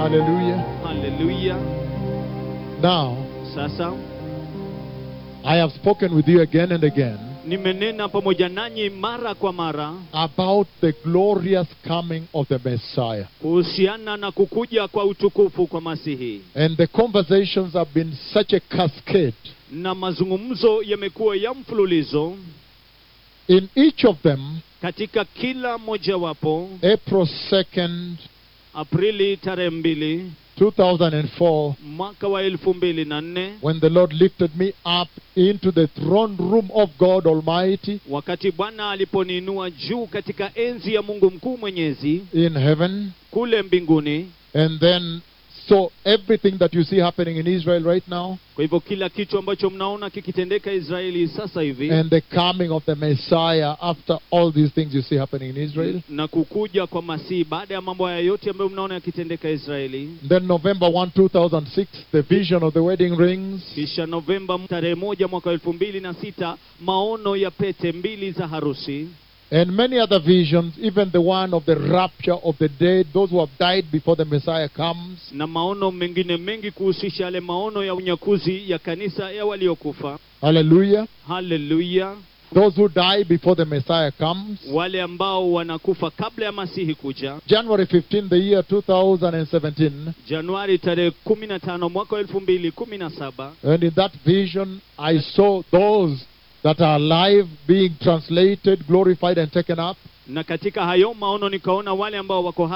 Hallelujah. haleluya Now, sasa I have spoken with you again and again nimenena pamoja nanyi mara kwa mara about the glorious coming of the Messiah. kuhusiana na kukuja kwa utukufu kwa masihi And the conversations have been such a cascade. na mazungumzo yamekuwa ya mfululizo In each of them, katika kila mojawapo April 2nd, aprili tarehe mbili 2004, mwaka wa elfu mbili na nne when the Lord lifted me up into the throne room of God Almighty wakati bwana aliponiinua juu katika enzi ya mungu mkuu mwenyezi in heaven. kule mbinguni And then, so everything that you see happening in Israel right now, kwa hivyo kila kitu ambacho mnaona kikitendeka israeli sasa hivi and the coming of the Messiah after all these things you see happening in Israel. na kukuja kwa masihi baada ya mambo haya yote ambayo mnaona yakitendeka israeli Then November 1, 2006, the vision of the wedding rings. kisha novemba tarehe moja mwaka wa elfu mbili na sita maono ya pete mbili za harusi And many other visions, even the one of the rapture of the dead, those who have died before the Messiah comes. na maono mengine mengi kuhusisha yale maono ya unyakuzi ya kanisa ya waliokufa Hallelujah. haleluya Those who die before the Messiah comes. wale ambao wanakufa kabla ya masihi kuja January 15, the year 2017. januari tarehe kumi na tano mwaka wa elfu mbili kumi na saba And in that vision, I saw those that are alive being translated, glorified, and taken up. na katika hayo maono nikaona wale ambao wako